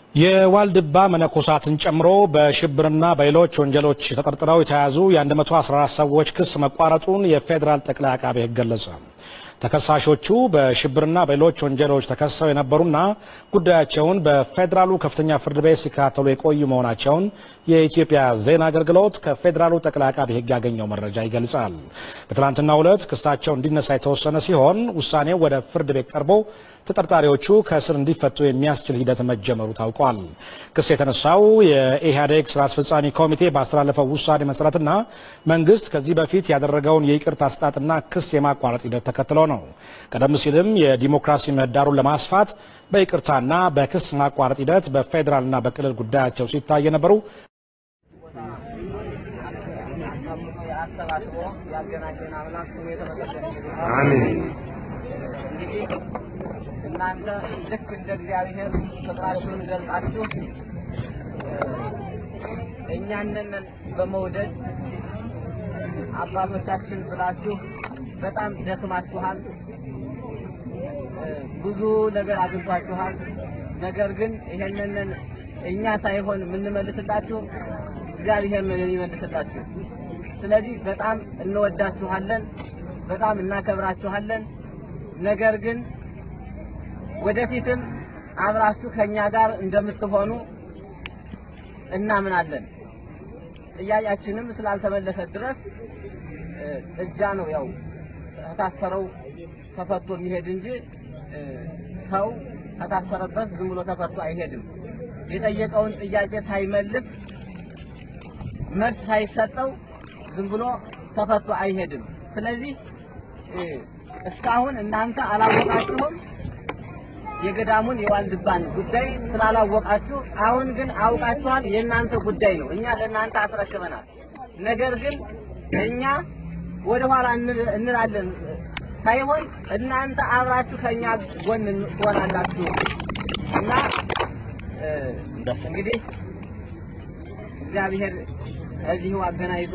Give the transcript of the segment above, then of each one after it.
የዋልድባ መነኮሳትን ጨምሮ በሽብርና በሌሎች ወንጀሎች ተጠርጥረው የተያዙ የ114 ሰዎች ክስ መቋረጡን የፌዴራል ጠቅላይ አቃቤ ሕግ ገለጸ። ተከሳሾቹ በሽብርና በሌሎች ወንጀሎች ተከሰው የነበሩና ጉዳያቸውን በፌዴራሉ ከፍተኛ ፍርድ ቤት ሲከታተሉ የቆዩ መሆናቸውን የኢትዮጵያ ዜና አገልግሎት ከፌዴራሉ ጠቅላይ አቃቤ ሕግ ያገኘው መረጃ ይገልጻል። በትናንትናው ዕለት ክሳቸው እንዲነሳ የተወሰነ ሲሆን ውሳኔው ወደ ፍርድ ቤት ቀርቦ ተጠርጣሪዎቹ ከእስር እንዲፈቱ የሚያስችል ሂደት መጀመሩ ታውቋል። ክስ የተነሳው የኢህአዴግ ስራ አስፈጻሚ ኮሚቴ ባስተላለፈው ውሳኔ መሰረትና መንግስት ከዚህ በፊት ያደረገውን የይቅርታ አሰጣጥና ክስ የማቋረጥ ሂደት ተከትሎ ነው። ቀደም ሲልም የዲሞክራሲ ምህዳሩን ለማስፋት በይቅርታና በክስ ማቋረጥ ሂደት በፌዴራልና በክልል ጉዳያቸው ሲታይ የነበሩ አሰባስቦ ያገናኘን አምላክ ስሙ የተመሰገነ ይሁን። አሜን። እንግዲህ እናንተ ልክ እንደ እግዚአብሔር ፍቅራችሁን ገልጻችሁ እኛንን በመውደድ አባቶቻችን ብላችሁ በጣም ደክማችኋል። ብዙ ነገር አግኝቷችኋል። ነገር ግን ይሄንን እኛ ሳይሆን የምንመልስላችሁ እግዚአብሔር ነው የሚመልስላችሁ። ስለዚህ በጣም እንወዳችኋለን፣ በጣም እናከብራችኋለን። ነገር ግን ወደፊትም አብራችሁ ከኛ ጋር እንደምትሆኑ እናምናለን። ጥያቄያችንም ስላልተመለሰ ድረስ እጃ ነው ያው ከታሰረው ተፈቶ የሚሄድ እንጂ ሰው ከታሰረበት ዝም ብሎ ተፈቶ አይሄድም። የጠየቀውን ጥያቄ ሳይመልስ መልስ ሳይሰጠው ዝም ብሎ ተፈቶ አይሄድም። ስለዚህ እስካሁን እናንተ አላወቃችሁም የገዳሙን የዋልድባን ጉዳይ ስላላወቃችሁ፣ አሁን ግን አውቃችኋል። የእናንተ ጉዳይ ነው። እኛ ለእናንተ አስረክበናል። ነገር ግን እኛ ወደ ኋላ እንላለን ሳይሆን እናንተ አብራችሁ ከኛ ጎን ትሆናላችሁ እና እንግዲህ እግዚአብሔር እዚሁ አገናኝቶ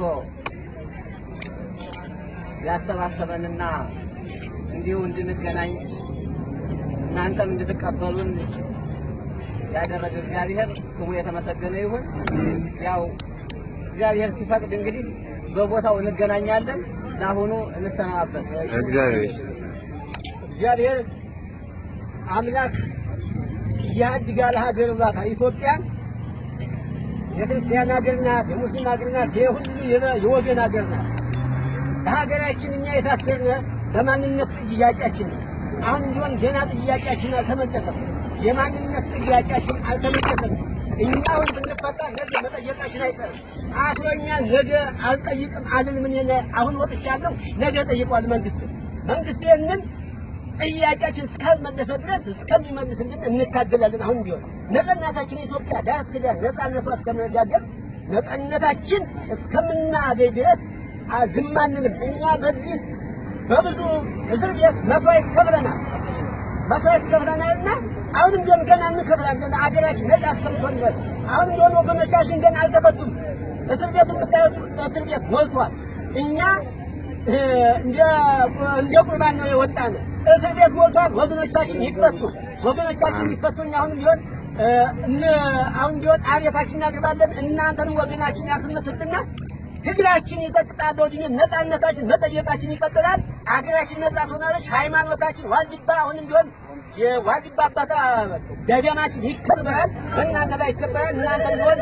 ያሰባሰበንና እንዲሁ እንድንገናኝ እናንተም እንድትቀበሉን ያደረገ እግዚአብሔር ስሙ የተመሰገነ ይሁን። ያው እግዚአብሔር ሲፈቅድ እንግዲህ በቦታው እንገናኛለን። ለአሁኑ እንሰናበት። እግዚአብሔር እግዚአብሔር አምላክ ያድጋል ሀገር ብላታ ኢትዮጵያን የክርስቲያን ሀገር ናት፣ የሙስሊም ሀገር ናት፣ የሁሉ የወገን ሀገር ናት። በሀገራችን እኛ የታሰርነ በማንነት ጥያቄያችን ነው። አሁን ቢሆን ገና ጥያቄያችን አልተመለሰም። የማንነት ጥያቄያችን አልተመለሰም። እኛ አሁን ብንፈታ ነገ መጠየቃችን አይቀርም። አስሮኛ ነገ አልጠይቅም አልን ምን የለ አሁን ወጥቻለሁ፣ ነገ ጠይቋል መንግስት። መንግስት ይህንን ጥያቄያችን እስካልመለሰ ድረስ እስከሚመልስልን እንታገላለን። አሁን ቢሆን ነጻነታችን ኢትዮጵያ ዳር እስከ ዳር ነጻነቷ እስከምንጋገር ነጻነታችን እስከምናገኝ ድረስ ዝም አንልም። እኛ በዚህ በብዙ እስር ቤት መስዋዕት ከፍለናል መስዋዕት ከፍለናልና አሁንም ቢሆን ገና እንከፍላለን። አገራችን ነጻ እስከምትሆን ድረስ አሁንም ቢሆን ወገኖቻችን ገና አልተፈቱም። እስር ቤት የምታዩት እስር ቤት ሞልቷል። እኛ እንደ እንደ ቁርባን ነው የወጣን። እስር ቤት ሞልቷል። ወገኖቻችን ይፈቱ፣ ወገኖቻችን ይፈቱ። እኛ አሁንም ቢሆን አሁን ቢሆን አቤታችን እናቀርባለን። እናንተንም ወገናችን ያስመትትና ትግላችን ይቀጥላል። ወዲህ ነጻነታችን መጠየቃችን ይቀጥላል። አገራችን ነጻ ትሆናለች። ሃይማኖታችን ዋልድባ አሁንም ቢሆን የዋልድባ አባታ ገዳማችን ይከበራል። በእናንተ ላይ ይከበራል። እናንተ ቢሆን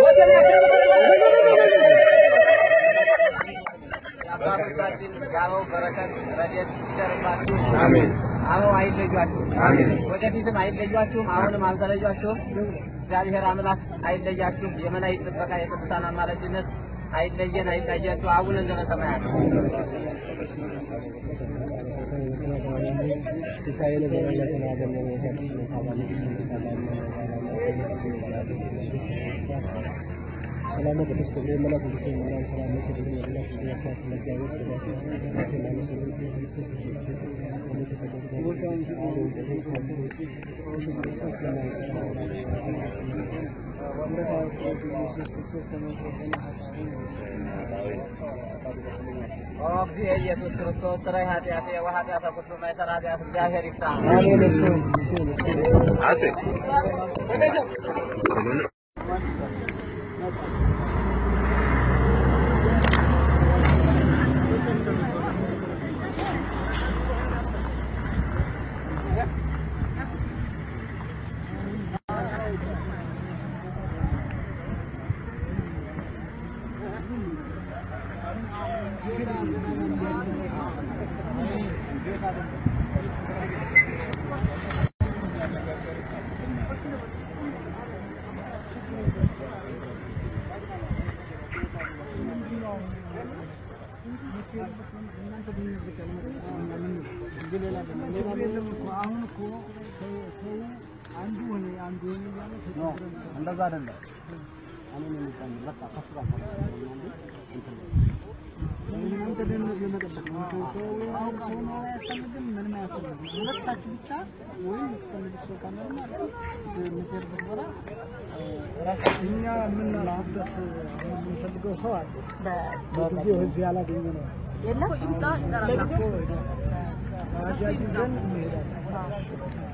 አባቶቻችን የአበው በረከት ረድኤት ይደርባችሁ። አሜን። አበው አይለዩአችሁ። አሜን። ወደፊትም አይለዩአችሁም። አሁንም አልተለዩአችሁም። እግዚአብሔር አምላክ አይለያችሁ። የመላእክት ጥበቃ፣ የቅዱሳን አማላጅነት አይለየን፣ አይለያችሁ። አቡነ ዘበሰማያት ሰላም ቅዱስ ገብርኤል መልአክ ቅዱስ መልአክ ሰላም ቅዱስ መልአክ ቅዱስ ለእግዚአብሔር ስብሐት ኦ እግዚእ ኢየሱስ ክርስቶስ ስራይ ኃጢአቴ ወኃጢአተ ኩሉ ማይሰራ ኃጢአት እግዚአብሔር ይፍታ። እንደዛ አይደለም። አሁን የሚባል በቃ ከሱ ጋር እናንተ ደህንነት ለመጠበቅ ነው። ሰው አሁን ሰው ነው አያስፈልግም፣ ምንም አያስፈልግም። ሁለታችሁ ብቻ ወይም የምትፈልጉት ሰው ካለ ማለት የምትሄድበት ቦታ ራሳችን እኛ የምንላበት የምንፈልገው ሰው አለ። በጊዜው እዚህ ያላገኘ ነው ባጃጅ ይዘን እንሄዳለን።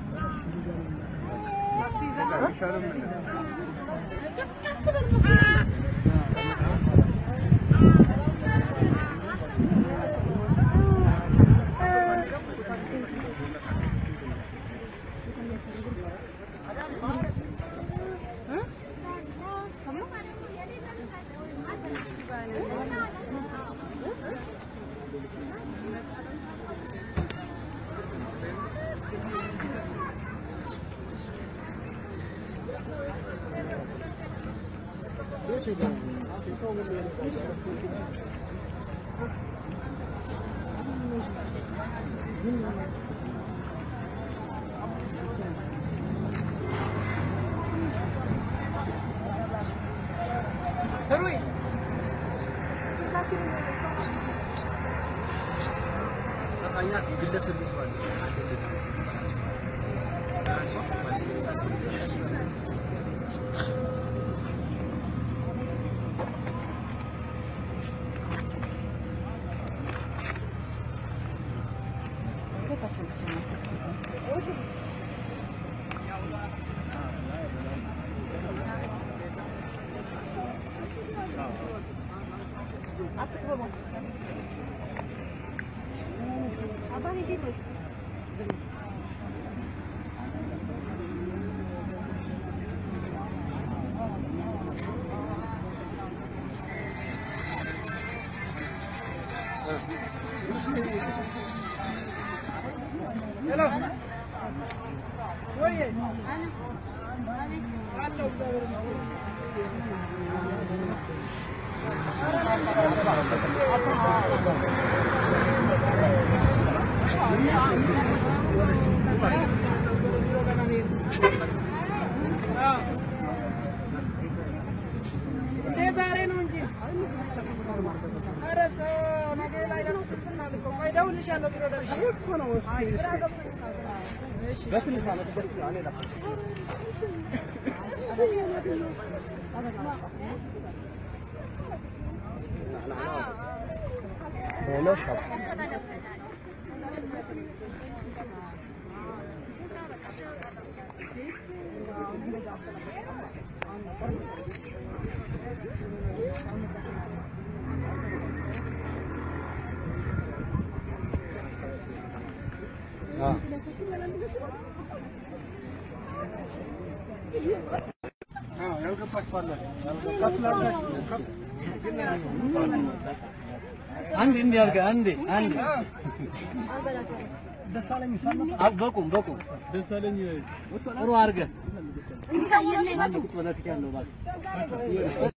አንድ እንዲህ አድርገህ አንዴ አንዴ ደሳለኝ ይሰማል። በቁም በቁም ደሳለኝ ጥሩ አድርገህ አንድ ቁጭ ብለህ ፊት ያለው እባክህ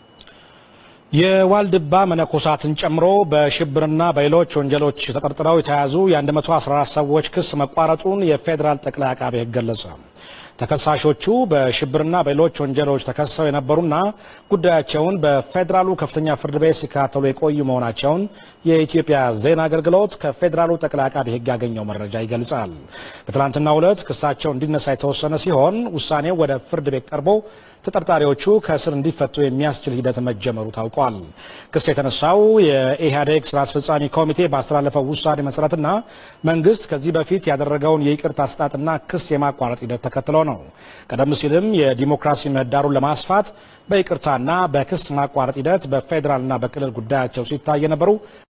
የዋልድባ መነኮሳትን ጨምሮ በሽብርና በሌሎች ወንጀሎች ተጠርጥረው የተያዙ የ114 ሰዎች ክስ መቋረጡን የፌዴራል ጠቅላይ አቃቤ ሕግ ገለጸ። ተከሳሾቹ በሽብርና በሌሎች ወንጀሎች ተከሰው የነበሩና ጉዳያቸውን በፌዴራሉ ከፍተኛ ፍርድ ቤት ሲከታተሉ የቆዩ መሆናቸውን የኢትዮጵያ ዜና አገልግሎት ከፌዴራሉ ጠቅላይ አቃቢ ሕግ ያገኘው መረጃ ይገልጻል። በትናንትናው ዕለት ክሳቸው እንዲነሳ የተወሰነ ሲሆን ውሳኔው ወደ ፍርድ ቤት ቀርቦ ተጠርጣሪዎቹ ከእስር እንዲፈቱ የሚያስችል ሂደት መጀመሩ ታውቋል። ክስ የተነሳው የኢህአዴግ ስራ አስፈጻሚ ኮሚቴ ባስተላለፈው ውሳኔ መሰረትና መንግስት ከዚህ በፊት ያደረገውን የይቅርታ አሰጣጥና ክስ የማቋረጥ ሂደት ተከትሎ ነው። ቀደም ሲልም የዲሞክራሲ ምህዳሩን ለማስፋት በይቅርታና በክስ ማቋረጥ ሂደት በፌዴራልና በክልል ጉዳያቸው ሲታይ የነበሩ